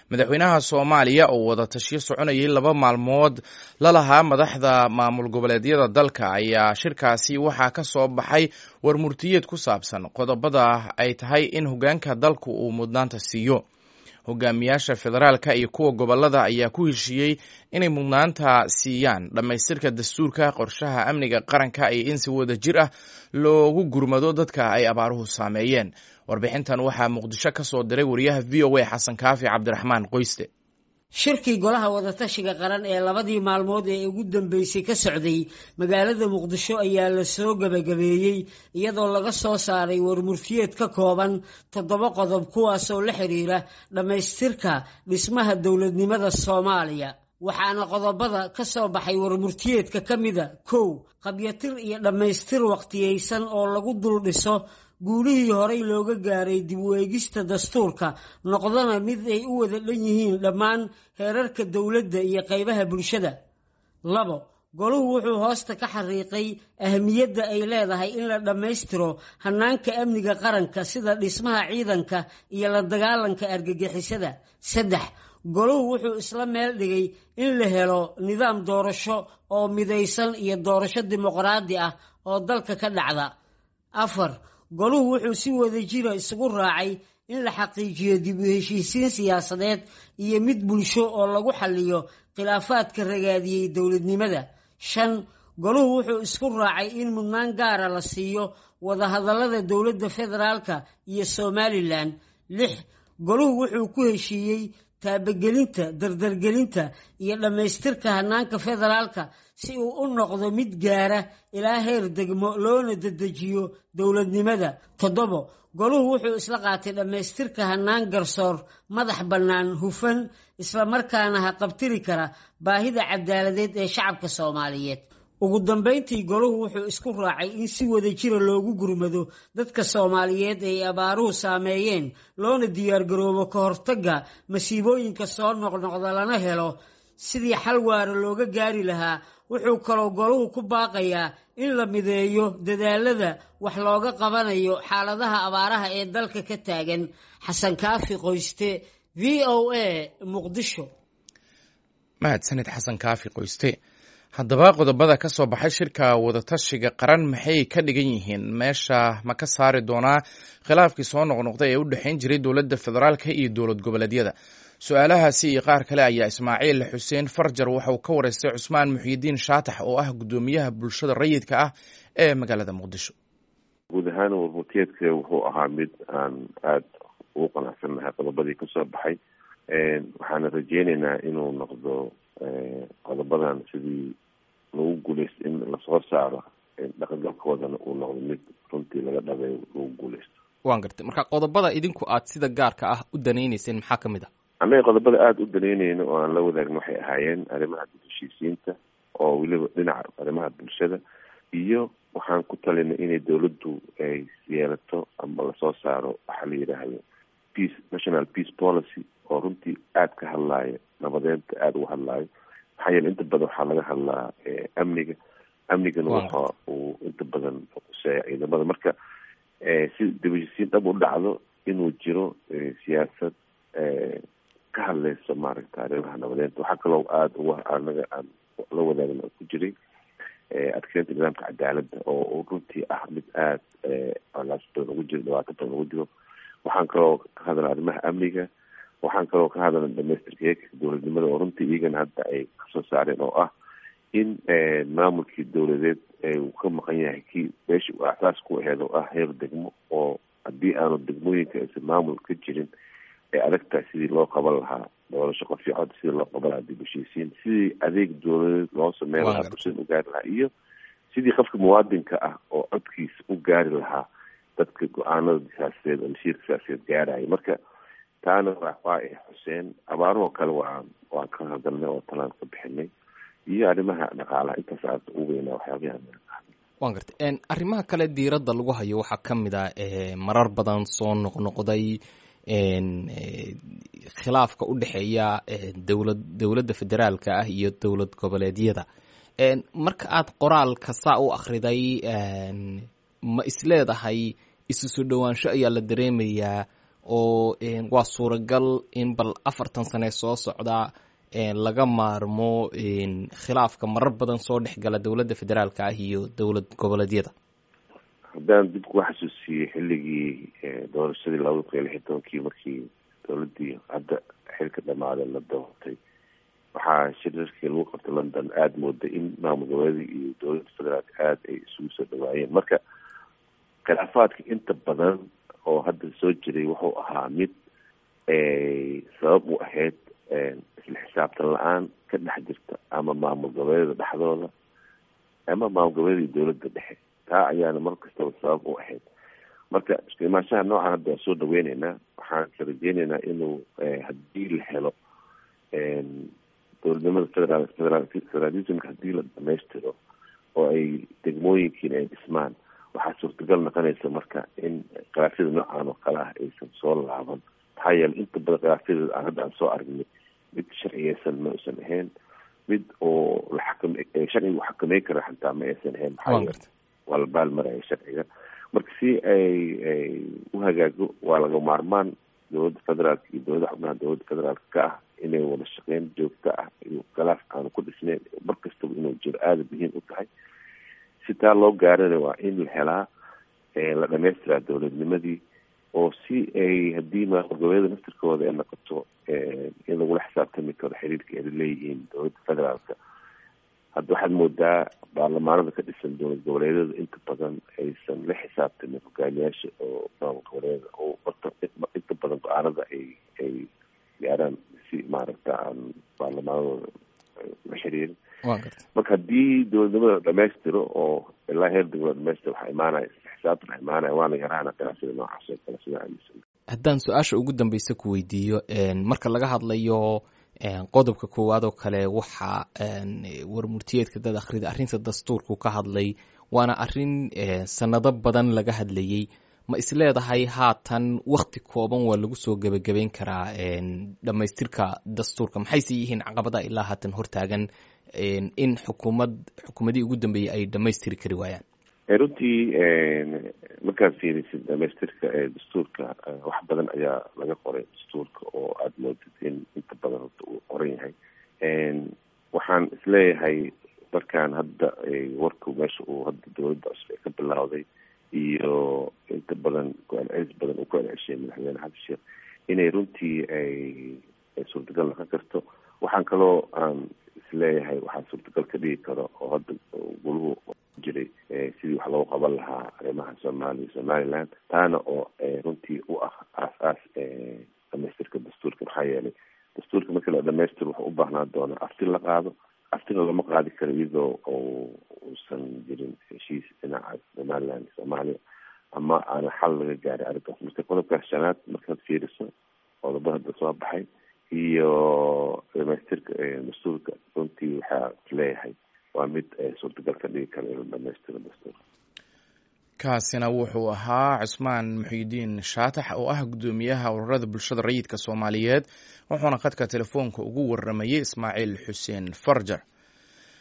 madaxweynaha soomaaliya oo wada tashiyo soconayay laba maalmood la lahaa madaxda maamul goboleedyada dalka ayaa shirkaasi waxaa ka soo baxay war murtiyeed ku saabsan qodobada ay tahay in hoggaanka dalku uu mudnaanta siiyo hogaamiyaasha federaalka iyo kuwa gobolada ayaa ku heshiiyey inay mudnaanta siiyaan dhammaystirka dastuurka qorshaha amniga qaranka iyo in si wada jir ah loogu gurmado dadka ay abaaruhu saameeyeen warbixintan waxaa muqdisho ka soo diray wariyaha v o a xasan kaafi cabdiraxmaan qoyste shirkii golaha wadatashiga qaran ee labadii maalmood ee ugu dambeysay ka socday magaalada muqdisho ayaa la soo gebagabeeyey iyadoo laga soo saaray warmurtiyeed ka kooban toddoba qodob kuwaasoo la xiriira dhammaystirka dhismaha dowladnimada soomaaliya waxaana qodobada ka soo baxay warmurtiyeedka ka mida kow qabyatir iyo dhammaystir waqtiyeysan oo lagu dul dhiso guulihii horey looga gaaray dib u eegista dastuurka noqdana mid ay u wada dhan yihiin dhammaan heerarka dowladda iyo qaybaha bulshada labo goluhu wuxuu hoosta ka xariiqay ahamiyadda ay leedahay in la dhammaystiro hannaanka amniga qaranka sida dhismaha ciidanka iyo la dagaalanka argagixisada saddex goluhu wuxuu isla meel dhigay in la helo nidaam doorasho oo midaysan iyo doorasho dimuqraadi ah oo dalka ka dhacda afar goluhu wuxuu si wada jira isugu raacay in la xaqiijiyo dib u heshiisiin siyaasadeed iyo mid bulsho oo lagu xalliyo khilaafaadka ragaadiyey dowladnimada shan goluhu wuxuu isku raacay in mudnaan gaara la siiyo wadahadallada dowladda federaalka iyo somalilan lix goluhu wuxuu ku heshiiyey taabagelinta dardargelinta iyo dhammaystirka hannaanka federaalka si uu u noqdo mid gaara ilaa heer degmo loona dedejiyo dowladnimada toddobo goluhu wuxuu isla qaatay dhammaystirka hannaan garsoor madax bannaan hufan islamarkaana ha qabtiri kara baahida cadaaladeed ee shacabka soomaaliyeed ugu dambayntii goluhu wuxuu isku raacay in si wada jira loogu gurmado dadka soomaaliyeed ay abaaruhu saameeyeen loona diyaargaroobo ka hortagga masiibooyinka soo noqnoqda lana helo sidii xal waara looga gaari lahaa wuxuu kaloo goluhu ku baaqayaa in la mideeyo dadaalada wax looga qabanayo xaaladaha abaaraha ee dalka ka taagan xasan kaafi qoyste v o a muqdisho mahadsanid xasan kaafi qoyste haddaba qodobada ka soo baxay shirka wadatashiga qaran maxay ka dhigan yihiin meesha ma ka saari doonaa khilaafkii soo noqnoqday ee u dhexayn jiray dowladda federaalka iyo dowlad goboleedyada su-aalahaasi iyo qaar kale ayaa ismaaciil xuseen farjar waxa uu ka wareystay cusmaan muxiyidiin shaatax oo ah guddoomiyaha bulshada rayidka ah ee magaalada muqdisho guud ahaan warmurtiyeedka wuxuu ahaa mid aan aada ugu qanacsannahay qodobadii kasoo baxay waxaana rajeyneynaa inuu noqdo qodobadan sidii lagu guuleysto in lasoo saaro dhaqangalkoodana uu noqdo mid runtii laga dhabeeyo lagu guuleysto waan gartay marka qodobada idinku aad sida gaarka ah u danayneyseen maxaa kamid ah annaga qodobada aada u danayneyno oo aan la wadaagno waxay ahaayeen arrimaha heshiisiinta oo weliba dhinaca arrimaha bulshada iyo waxaan ku talinay inay dawladdu ay yeelato ama lasoo saaro waxaa la yidhaahdo peace national peace policy oo runtii aada ka hadlaayo nabadeenta aada uga hadlaayo maxaa yeele inta badan waxaa laga hadlaa amniga amnigana waxa uu inta badan quseeya ciidamada marka si dibashisiin dhab u dhacdo inuu jiro siyaasad ka hadleyso maaragta arrimaha nabadeenta waxaa kaloo aada uga anaga aan la wadaagna ku jiray adkeynta nidaamka cadaaladda oo runtii ah mid aada colaas badan ugu jiro dhibaato badan ugu jiro waxaan kaloo ka hadla arrimaha amniga waxaan kaloo ka hadla dhamaystirka heerka dowladnimada oo runtii iyagana hadda ay kasoo saareen oo ah in maamulkii dowladeed uu ka maqan yahay kii meesha uu asaas ku aheed oo ah heer degmo oo haddii aanu degmooyinka aysan maamul ka jirin ay adagtahay sidii loo qaban lahaa doorasho qofiicod sidii loo qaban lahaa dib heshiisiin sidii adeeg dowladeed loo sameyn lahaa bulshada u gaari lahaa iyo sidii qofka muwaadinka ah oo codkiisa u gaari lahaa dadka go-aanada siyaasadeed oo masiirka siyaasadeed gaaraya marka taana waa xuseen abaarahoo kale waa waan ka hadalnay oo talaan ka bixinay iyo arrimaha dhaqaalaha intaas aad u weynaa waxyaabaha waan gartay arrimaha kale diiradda lagu hayo waxaa ka mid ah marar badan soo noqnoqday khilaafka u dhexeeya dowlad dowladda federaalka ah iyo dowlad goboleedyada marka aad qoraalka saa u akhriday ma isleedahay isu soo dhowaansho ayaa la dareemayaa oo waa suuragal in bal afartan sane soo socda laga maarmo khilaafka marar badan soo dhex gala dowladda federaalka ah iyo dowlad goboleedyada haddaan dib kuga xasuusiyey xilligii doorashadii labada kun iyo lix iyo tobankii markii dowladdii hadda xilka dhamaaday la doortay waxaa shirarkii lagu qabtay london aada mooday in maamul goboleedii iyo dowladda federaalka aada ay isugu soo dhawaayeen marka khilaafaadka inta badan oo hadda soo jiray wuxuu ahaa mid sabab u ahayd isla xisaabtan la-aan ka dhex jirta ama maamul goboleeda dhexdooda ama maamul goboleeda iyo dowladda dhexe taa ayaana mar kastaba sabab u ahayd marka isku imaanshaha noocan hadda waan soo dhaweyneynaa waxaan ka rajeyneynaa inuu haddii la helo dowladnimada federaal federaal federalismka haddii la dhamaystiro oo ay degmooyinkiina ay dhismaan waxaa suurtagal noqonaysa marka in khilaafyada noocan oo kale ah aysan soo laaban maxaa yeelay inta badan khilaafyada aan hadda aan soo aragnay mid sharciyeysan ma aysan ahayn mid oo la xakam sharcigu xakameyn kara xataa ma aysan ahayn maxaa yeele waa la baalmaraya sharciga marka si ay ay u hagaago waa laga maarmaan dowladda federaalka iyo dowladda xubnaha dowladda federaalka ka ah inay wada shaqeyn joogto ah iyo khilaaf aanu ku dhisneyn mar kastaba inuu jiro aada muhiim u tahay si taa loo gaarana waa in la helaa la dhamaystiraa dowladnimadii oo si ay haddii maamul goboleeda naftirkooda ay noqoto in lagula xisaabtami karo xiriirka ay leeyihiin dowladda federaalka hadda waxaad moodaa baarlamaanada ka dhisan dowlad goboleedyada inta badan aysan la xisaabtamin hogaamiyaasha oo maamul goboleeda oo orta inta badan go-aanada ay ay gaaraan si maaragta aan baarlamaanadooda la xiriirin marka haddii dowladnimada dhamaystiro oo ilaa heer degmada dhamaystiro waxaa imaanaya xisaabtan waxaa imaanaya waana yaraana khilaafyada noocaas oo kale sida aaminsan haddaan su-aasha ugu dambeysa ku weydiiyo marka laga hadlayo qodobka koowaad oo kale waxaa warmurtiyeedka dad akhrida arrinta dastuurku ka hadlay waana arrin sanado badan laga hadlayey ma isleedahay haatan wakti kooban waa lagu soo gebagabeyn karaa dhamaystirka dastuurka maxayse yihiin caqabada ilaa haatan hortaagan in xukuumad xukuumadii ugu dambeeyey ay dhamaystiri kari waayaan runtii markaad fiirisid dhamaystirka dastuurka wax badan ayaa laga qoray dastuurka oo aada moodid in inta badan horta uu qoran yahay waxaan isleeyahay markaan hadda warku meesha uu hadda dowladda cusub ay ka bilawday iyo inta badan go-aan celis badan uu ku celceshay madaxweyne xasan sheekh inay runtii ay suurtagal noqon karto waxaan kaloo aan isleeyahay waxaa suurtagal ka dhigi karo oo hadda guluhu jiray sidii wax loogu qaban lahaa arrimaha soomaaliya somaliland taana oo runtii u ah aas-aas dhamaystirka dastuurka maxaa yeelay dastuurka markii la dhamaystiro wuxuu u baahnaa doonaa afti la qaado aftina lama qaadi karo iyadoo uusan jirin heshiis dhinaca somaliland soomaaliya ama aana xal laga gaaray arrinkaas marka qodobkaas shanaad markaad fiiriso qodobo hadda soo baxay iyo dhamaystirka dastuurka runtii waxaa isleeyahay waa mid suurtagal ka dhigi kara inuu dhamaystiro dastuurka kaasina wuxuu ahaa cusmaan muxiidiin shaatax oo ah guddoomiyaha ururada bulshada rayidka soomaaliyeed wuxuuna khadka telefoonka ugu waramayey ismaaciil xuseen farjar